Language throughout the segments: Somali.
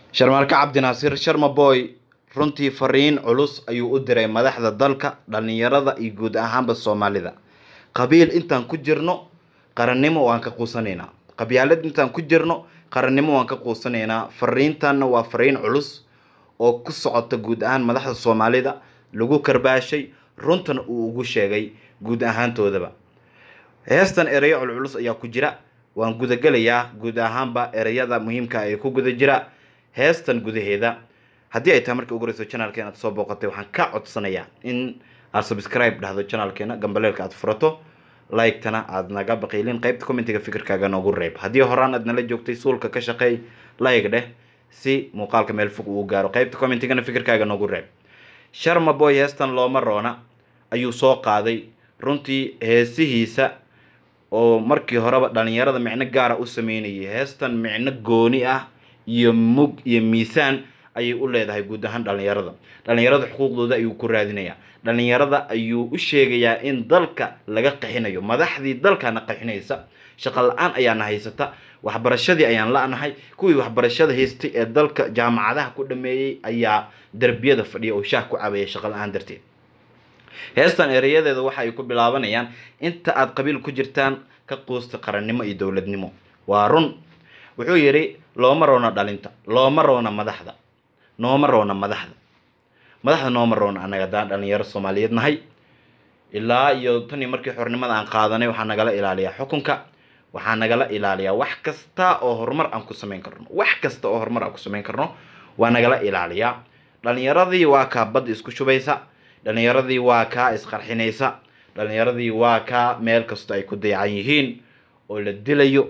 sharmaarke cabdinaasiir sharma boy runtii fariin culus ayuu u diray madaxda dalka dhallinyarada iyo guud ahaanba soomaalida qabiil intaan ku jirno qarannimo waan ka quusanaynaa qabyaalad intaan ku jirno qarannimo waan ka quusanaynaa fariintanna waa fariin culus oo ku socota guud ahaan madaxda soomaalida lagu karbaashay runtana uu ugu sheegay guud ahaantoodaba heestan ereyo culculus ayaa ku jira waan gudagelayaa guud ahaanba ereyada muhiimka ee ku guda jira heestan gudaheeda haddii ay tahay markii ugu horeyso channelkeena aad soo booqatay waxaan ka codsanayaa in aad subscribe dhahdo channelkeena gambaleelka aad furato like-tana aad naga baqiilin qaybta commentiga fikirkaaga noogu reeb haddii horaan aad nala joogtay suulka ka shaqeey like dheh si muuqaalka meel fog uu gaaro qaybta commentigana fikirkaaga noogu reeb sharma boy heestan looma roona ayuu soo qaaday runtii heesihiisa oo markii horeba dhalinyarada micno gaara u sameynayay heestan micno gooni ah iyo mug iyo miisaan ayay u leedahay guud ahaan dhalinyarada dhalinyarada xuquuqdooda ayuu ku raadinayaa dhalinyarada ayuu u sheegayaa in dalka laga qaxinayo madaxdii dalkana qaxinaysa shaqo la-aan ayaana haysata waxbarashadii ayaan la-nahay kuwii waxbarashada haystay ee dalka jaamacadaha ku dhameeyey ayaa derbiyada fadhiya oo shaah ku cabaya shaqo la-aan darteed heestan ereyadeeda waxa ay ku bilaabanayaan inta aad qabiil ku jirtaan ka quusta qarannimo iyo dowladnimo waa run wuxuu yidhi looma roona dhalinta looma roona madaxda nooma roona madaxda madaxda nooma roona annaga haddaan dhalinyaro soomaaliyeed nahay ilaa iyo tan iyo markii xornimada aan qaadanay waxaa nagala ilaaliyaa xukunka waxaa nagala ilaaliyaa wax kasta oo horumar aan ku samayn karno wax kasta oo horumar aan ku samayn karno waa nagala ilaaliyaa dhalinyaradii waa kaa badda isku shubaysa dhalinyaradii waa kaa isqarxinaysa dhalinyaradii waa kaa meel kasta ay ku dayacan yihiin oo la dilayo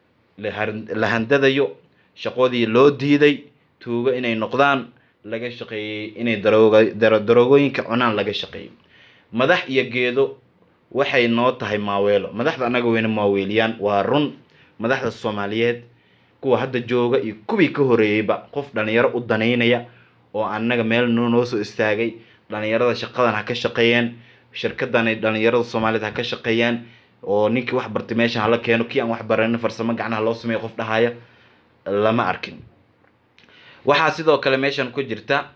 la handadayo shaqoodii loo diiday tuugo inay noqdaan laga shaqeeyey inay darooga daroogooyinka cunaan laga shaqeeyey madax iyo geedo waxay noo tahay maaweelo madaxda annaga weyna maaweeliyaan waa run madaxda soomaaliyeed kuwa hadda jooga iyo kuwii ka horeeyeyba qof dhalinyaro u danaynaya oo annaga meel noo soo istaagay dhalinyarada shaqadan ha ka shaqeeyeen shirkadan ay dhalinyarada soomaaliyeed ha ka shaqeeyaan oo ninkii wax bartay meeshan hala keeno kii aan wax baranin farsamo gacnaha loo sameeyo qof dhahaya lama arkin waxaa sidoo kale meeshan ku jirta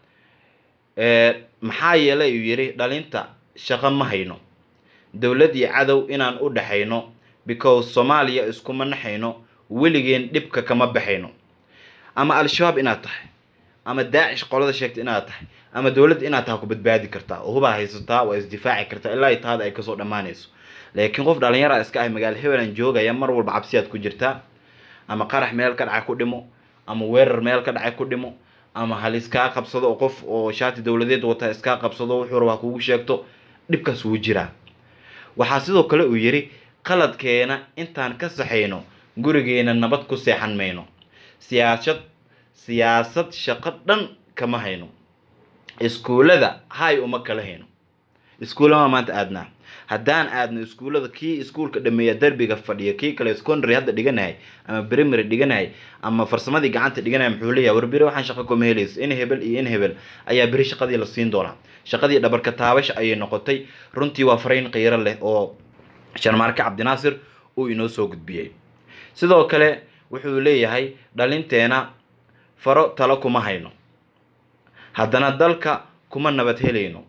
maxaa yeelay uu yidhi dhalinta shaqo ma hayno dowlad iyo cadow inaan u dhexayno because soomaaliya iskuma naxayno weligeen dhibka kama baxayno ama al-shabaab inaad tahay ama daacish qolada sheegta inaad tahay ama dowladda inaad tahay ku badbaadi kartaa oo hubaa haysataa waa isdifaaci kartaa ilaa taada ay kasoo dhammaanayso laakiin qof dhalinyara iska ah magaalo hebelan joogaya mar walba cabsiyaad ku jirtaa ama qarax meel ka dhacay ku dhimo ama weerar meel ka dhacay ku dhimo ama hal iskaa qabsado oo qof oo shaati dowladeed wata iskaa qabsado wuxuu rabaa kugu sheegto dhibkaas wuu jiraa waxaa sidoo kale uu yidhi qaladkeena intaan ka saxayno gurigeena nabad ku seexan mayno siyaasad siyaasad shaqo dhan kama hayno iskuullada hay uma kala hayno iskuullama maanta aadnaa haddaan aadno iskuullada kii iskuulka dhameeya derbiga fadhiya kii kale secondary hadda dhiganahay ama primary dhiganahay ama farsamadii gacanta dhiganahay muxuu leeyahay war beri waxaan shaqo kuma helayso in hebel iyo in hebel ayaa beri shaqadii la siin doonaa shaqadii dhabarka taabasha ayay noqotay runtii waa fariin qiiro leh oo sharmaarke cabdinaasir uu inoo soo gudbiyey sidoo kale wuxuu leeyahay dhalinteena faro talo kuma hayno haddana dalka kuma nabad helayno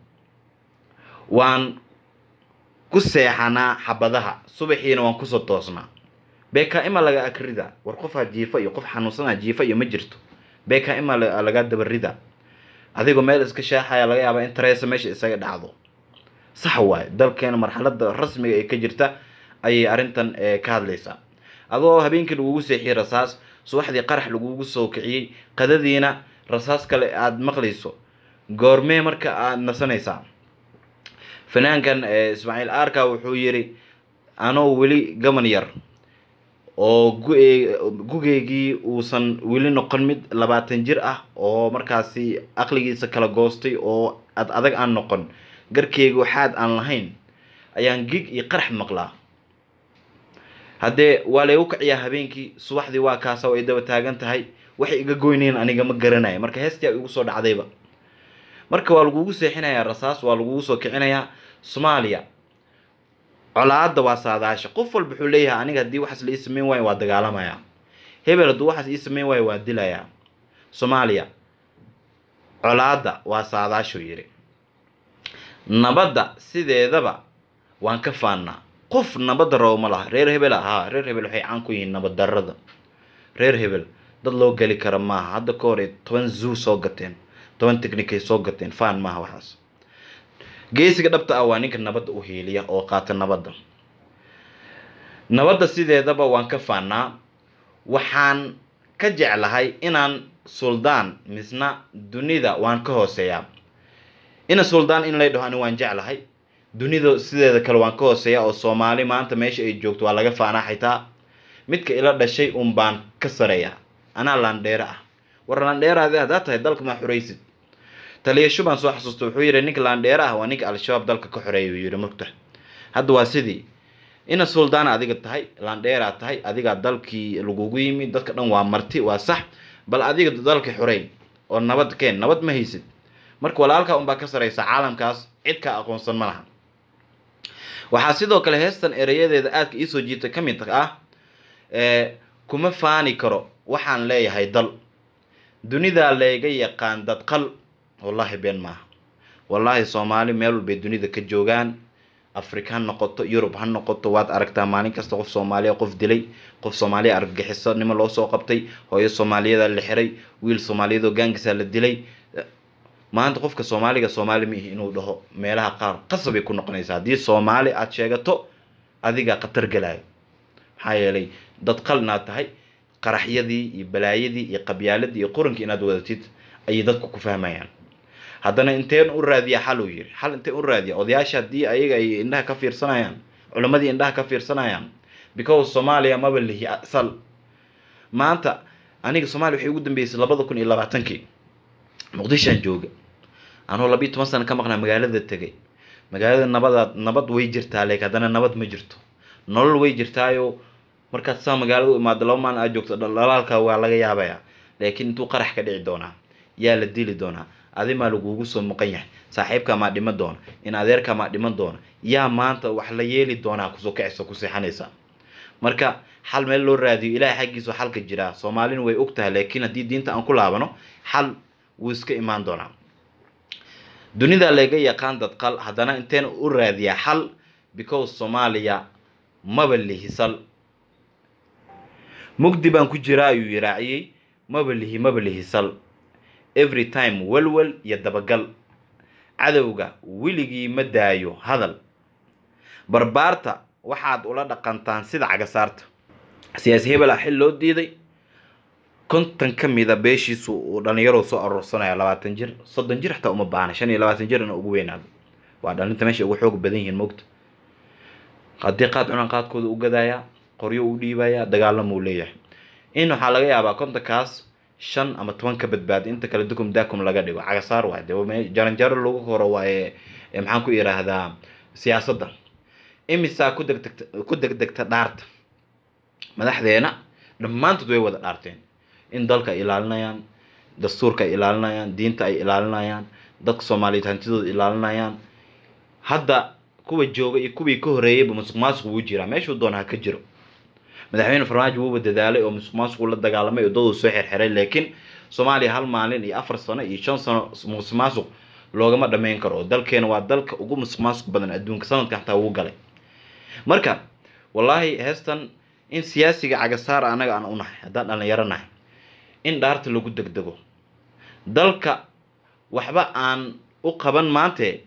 waan ku seexanaa xabadaha subaxiina waan kusoo toosnaa beeka ima laga akrida war qofaa jiifa iyo qof xanuunsanaa jiifa iyo ma jirto beeka ima laga dabarida adigoo meel iska sheexaya laga yaabaa in tareesa meesha isaga dhacdo sax waaye dalkeena marxalada rasmiga ee ka jirta ayay arrintan ka hadlaysaa adoo habeenkii lagugu seexiyey rasaas subaxdii qarax lagugu soo kiciyey qadadiina rasaas kale aada maqlayso goormee marka aada nasanaysaa fanaankan ismaaciil arka wuxuu yidhi anoo weli gaban yar oo gugeygii uusan weli noqon mid labaatan jir ah oo markaasi aqligiisa kala goostay oo ad adag aan noqon garkeyga waxaad aan lahayn ayaan gig iyo qarax maqlaa haddee waa laygu kiciyaa habeenkii subaxdii waa kaasa oo ay daba taagan tahay waxay iga goyneen aniga ma garanaya marka heestia igu soo dhacdayba marka waa lagugu seexinayaa rasaas waa lagugu soo kicinayaa soomaaliya colaadda waa saadaasha qof walba wuxuu leeyahay aniga haddii waxaas la ii sameyn waayo waa dagaalamayaa hebel hadduu waxaas ii sameyn waayo waa dilayaa soomaaliya colaadda waa saadaashuu yidhi nabadda sideedaba waan ka faannaa qof nabadda rabo ma laha reer hebel ahaa reer hebel waxay caan ku yihiin nabad darrada reer hebel dad loo geli kara maaha hadda ka hore toban zoo soo gateen toban technicay soo gateen faan maaha waxaas geesiga dhabta ah waa ninka nabadda u hiiliya oo qaata nabadda nabadda sideedaba waan ka faannaa waxaan ka jeclahay inaan suldaan misna dunida waan ka hooseeyaa ina suldaan in lay dhaho ani waan jeclahay dunida sideeda kale waan ka hooseeyaa oo soomaali maanta meesha ay joogto waa laga faanaa xitaa midka ila dhashay un baan ka sareeyaa anaa laandheere ah war laandheeraadi haddaa tahay dalka maa xoraysid taliyasho baan soo xasuusta wuxuu yidhi ninka laandheere ah waa ninka al-shabaab dalka ka xoreeya uu yidhi mugta hadda waa sidii ina suldaan adiga tahay laandheeraa tahay adigaa dalkii lagugu yimi dadka dhan waa marti waa sax bal adiga dalka xoreyn oo nabad keen nabad ma haysid marka walaalkaa unbaa ka saraysa caalamkaas cid kaa aqoonsan ma laha waxaa sidoo kale heestan ereyadeeda aadka iisoo jiirta ka mid ah kuma faani karo waxaan leeyahay dal dunidaa layga yaqaan dadqal wallaahi been maaha wallaahi soomaali meel walbay dunida ka joogaan afrika ha noqoto yurub ha noqoto waad aragtaa maalin kasta qof soomaaliya qof dilay qof soomaaliya argagixiso nimo loo soo qabtay hooyo soomaaliyadaa la xiray wiil soomaaliyadoo gaangisaa la dilay maanta qofka soomaaliga soomaali ma ihi inuu dhaho meelaha qaar qasabay ku noqonaysaa haddii soomaali aada sheegato adigaa khatar galaayo maxaa yeelay dad qal inaad tahay qaraxyadii iyo balaayadii iyo qabyaaladii iyo qurankii inaad wadatid ayay dadku ku fahmayaan haddana inteen u raadiya xal uu yiri xal inteen u raadiya odayaasha haddii ayaga ay indhaha ka fiirsanayaan culimmadii indhaha ka fiirsanayaan because soomaaliya maba lihi sal maanta aniga soomaaliya waxay ugu dambeysay labada kun iyo labaatankii muqdishoan jooga anuu labiiyo toban sana ka maqnaa magaalada tegay magaalada nabadaad nabad way jirtaa leek haddana nabad ma jirto nolol way jirtaayo markaad saa magaalada u imaado laba maalin aad joogto dhalaalka waa laga yaabayaa laakiin intuu qarax ka dhici doonaa yaa la dili doonaa adimaa lagugu soo muqan yahay saaxiibkaa maa dhiman doona in adeerkaa maa dhiman doona yaa maanta wax la yeeli doonaa kusoo kacaysa ku seexanaysa marka xal meel loo raadiyo ilaahay xaggiisu xalka jiraa soomaalina way og tahay laakiin haddii diinta aan ku laabano xal wuu iska imaan doonaa dunida laga yaqaan dadqal haddana inteen u raadiyaa xal because soomaaliya maba lihisal mugdi baan ku jiraa ayuu yiraaciyey maba lihi maba lihisal every time welwel iyo dabagal cadowga weligii ma daayo hadal barbaarta waxaad ula dhaqantaan sida cagasaarta siyaasi hebel ah xil loo diiday konton ka mida beeshiisu uu dhalinyaro soo aroorsanaya labaatan jir soddon jir xataa uma baahna shan iyo labaatan jir ina ugu weynaado waa dhalinta meesha ugu xoog badan yihiin mogta haddii qaad cunaan qaadkooda u gadayaa qoryo u dhiibayaa dagaalamuu leeyahay in waxaa laga yaabaa kontonkaas shan ama toban ka badbaada inta kale dukum daakum laga dhigo cagasaar waay de jaranjaro lagu horo waaye maxaan ku yidhaahdaa siyaasadda imisaa ku degdegta ku degdegta dhaarta madaxdeena dhammaantood way wada dhaarteen in dalka ay ilaalinayaan dastuurka ay ilaalinayaan diinta ay ilaalinayaan dadka soomaaliyeed hantidooda ilaalinayaan hadda kuwa jooga iyo kuwii ka horreeyayba musuq maasuq wuu jiraa meeshuu doona ha ka jiro madaxweyne farmaajo wuuba dadaalay oo musuq maasuqu la dagaalamay oo daduu soo xirxiray laakiin soomaaliya hal maalin iyo afar sano iyo shan sano musuq maasuq loogama dhammayn karo oo dalkeena waa dalka ugu musuq maasuq badan adduunka sanadka xataa wuu galay marka wallaahi heestan in siyaasiga cagasaar anaga aan unahay haddaan dhalinyaro nahay in dhaarta lagu degdego dalka waxba aan u qaban maante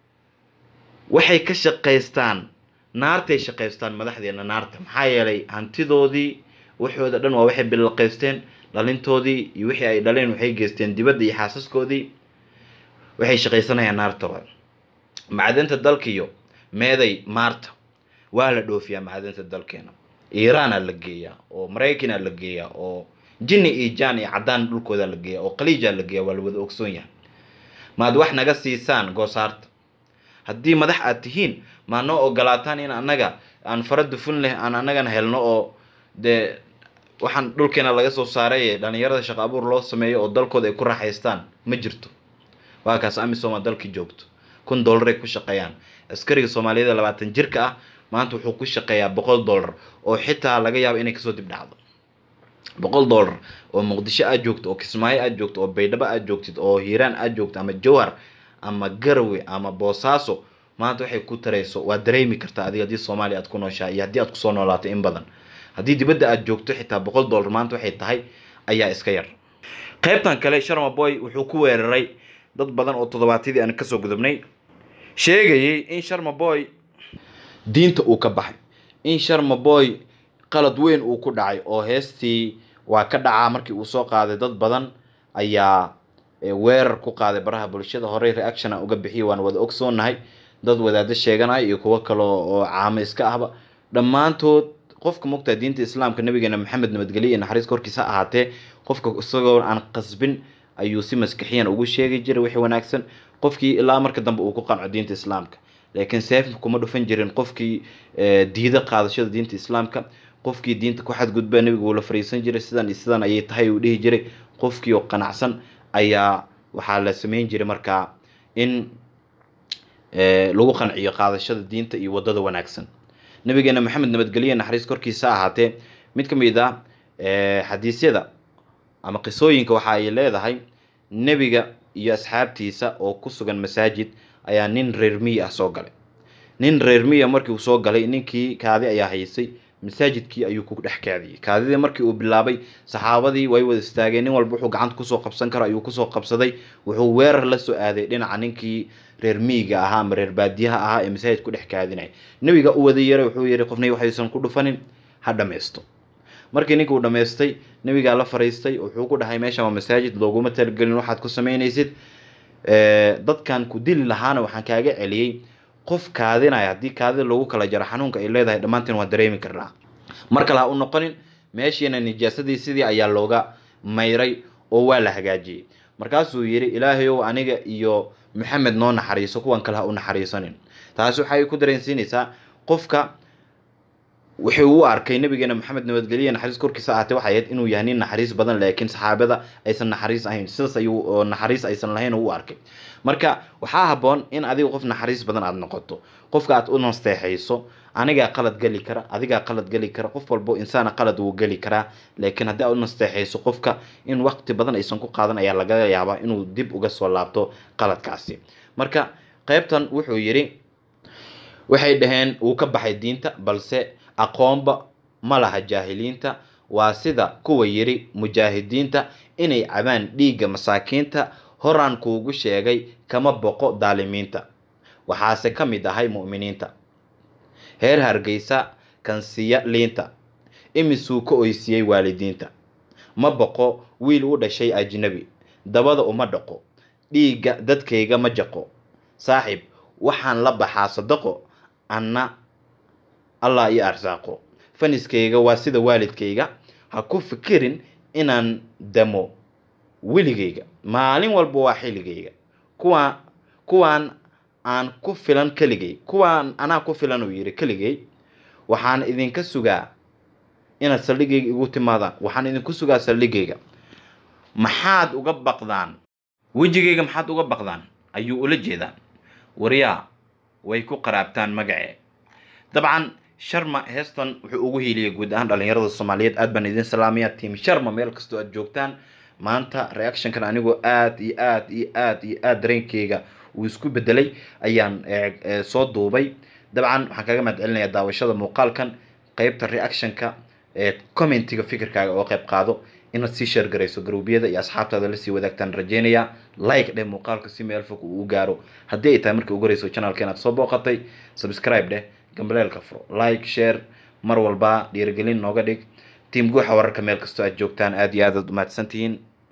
waxay ka shaqaystaan naartay shaqaystaan madaxdeena naarta maxaa yeelay hantidoodii waxooda dhan waa waxay bilaqaysteen dhalintoodii iyo wixii ay dhaleen waxay geysteen dibadda iyo xaasaskoodii waxay shaqaysanayaan naarta wa macdanta dalkiyo meeday maarta waa la dhoofiyaa macdanta dalkeena iiraana la geeyaa oo maraykanaa la geeyaa oo jinni iyo jaan iyo caddaan dhulkooda la geeyaa oo khaliijaa la geeyaa waa la wada ogsoon yahay maad wax naga siisaan goosaarta haddii madax aad tihiin maa noo ogolaataan in annaga aan fara dufun leh aan annagana helno oo dee waxaan dhulkeena laga soo saaray dhalinyarada shaqo abuur loo sameeyo oo dalkooda ay ku raaxaystaan ma jirto waa kaas amisom dalkii joogto kun dollar ay ku shaqeeyaan askariga soomaaliyada labaatan jirka ah maanta wuxuu ku shaqeeyaa boqol dollar oo xitaa laga yaabo inay kasoo dib dhacdo boqol dollar oo muqdisho aad joogto oo kismaayo aad joogto oo baydhabo aad joogtid oo hiiraan aad joogto ama jowhar ama garowe ama boosaaso maanta waxay ku tarayso waa dareemi kartaa adiga haddii soomaaliya aad ku nooshahay iyo haddii aad kusoo noolaato in badan haddii dibadda aad joogto xitaa boqol dollar maanta waxay tahay ayaa iska yar qaybtan kale sharma boy wuxuu ku weeraray dad badan oo toddobaatyadii aan kasoo gudubnay sheegayay in sharma boy diinta uu ka baxay in sharma boy qalad weyn uu ku dhacay oo heestii waa ka dhacaa markii uu soo qaaday dad badan ayaa weerar ku qaaday baraha bulshada horey reaction aan uga bixiyay waan wada ogsoonahay dad wadaado sheeganaya iyo kuwo kale oo caamo iska ahba dhammaantood qofka mogtaa diinta islaamka nabigeena maxamed nabadgelye iyo naxariis korkiisa ha ahaatee qofka isagoo aan qasbin ayuu si maskixiyan ugu sheegi jiray wixii wanaagsan qofkii ilaa marka dambe uu ku qanco diinta islaamka laakiin seef kuma dhufan jirin qofkii diida qaadashada diinta islaamka qofkii diinta ku xadgudba nabiga uu la fariisan jiray sidan iyo sidan ayay tahay uu dhihi jiray qofkii oo qanacsan ayaa waxaa la sameyn jiray markaa in lagu qanciyo qaadashada diinta iyo wadada wanaagsan nabigeena maxamed nabadgelye naxariis korkiisa ahaatee mid ka mid ah xadiisyada ama qisooyinka waxa ay leedahay nebiga iyo asxaabtiisa oo ku sugan masaajid ayaa nin reer miyi ah soo galay nin reer miya markii uu soo galay ninkii kaadi ayaa haysay masaajidkii ayuu ku dhex kaadiyey kaadidii markii uu bilaabay saxaabadii way wada istaageen nin walba wuxuu gacanta kusoo qabsan karo ayuu kusoo qabsaday wuxuu weerar la soo aaday dhinaca ninkii reer miyiga ahaa ama reer baadiyaha ahaa ee masaajid ku dhex kaadinaya nebiga u wada yeeray wuxuu yihi qofnay waxaysan ku dhufanin ha dhammaysto markii ninka uu dhammaystay nebigaa la fariistay wuxuu ku dhahay meeshan waa masaajid looguma talagelin waxaad ku samaynaysid dadkan ku dili lahaana waxaan kaaga celiyey qof kaadinaya haddii kaadida lagu kala jaro xanuunka ay leedahay dhammaantiin waa dareemi karnaa mar kale ha u noqonin meeshiina nijaasadii sidii ayaa looga mayray oo waa la hagaajiyey markaasuu yidhi ilaahayow aniga iyo maxamed noo naxariiso kuwan kale ha u naxariisanin taasi waxay ku dareensiinaysaa qofka wuxuu u arkay nabigeena maxamed nabadgelye naxariis korkiisa ahaatee waxay ahayd inuu yahay nin naxariis badan laakiin saxaabada aysan naxariis ahayn sidaas ayuu naxariis aysan lahayn u arkay marka waxaa haboon in adiga qof naxariis badan aada noqoto qofka aad u nasteexayso anigaa qalad geli kara adigaa qalad geli kara qof walbo insaana qalad wuu geli karaa laakiin haddii aad u nasteexayso qofka in waqti badan aysan ku qaadan ayaa laga yaabaa inuu dib uga soo laabto qaladkaasi marka qaybtan wuxuu yidhi waxay dhaheen wuu ka baxay diinta balse aqoonba ma laha jaahiliinta waa sida kuwa yidhi mujaahidiinta inay cabaan dhiigga masaakiinta horaan kuugu sheegay kama boqo daalimiinta waxaase ka mid ahay mu'miniinta heer hargeysa kansiya liinta imisuu ka oysiyey waalidiinta ma boqo wiil u dhashay ajnabi dabada uma dhaqo dhiigga dadkayga ma jaqo saaxiib waxaan la baxaa sadaqo anna allah iyo arsaaqo faniskayga waa sida waalidkayga ha ku fikirin inaan damo weligayga maalin walba waa xilligayga kuwaa kuwaan aan ku filan keligay kuwaan anaa ku filan uu yidhi keligay waxaan idinka sugaa inaad saldhigayga igu timaadaan waxaan idinku sugaa saldhigayga maxaad uga baqdaan wejigayga maxaad uga baqdaan ayuu ula jeedaa waryaa way ku qaraabtaan magacee dabcan sharma heestan wuxuu ugu hiiliyay guud ahaan dhalinyarada soomaaliyeed aad baan idin salaamaya tiam sharma meel kastoo aad joogtaan maanta reactionkan anigoo aad iyo aad iyo aad iyo aad dareenkeyga uu isku bedelay ayaan soo duubay dabcan waxaan kaga mahad celinayaa daawashada muuqaalkan qeybta reactionka ee commentiga fikirkaaga oo qayb qaado inaad sii sheer garayso garuubyada iyo asxaabtaada lasii wadaagtaan rajeynaya like dheh muuqaalka si meel fog uu u gaaro haddii ay tahay markii ugu horeyso channelka inaad soo booqatay subscribe dheh gambaleelka furo like share mar walba dhiirigelin nooga dhig tiim guuxa wararka meel kastoo aad joogtaan aad iyo aad aad umahadsantihiin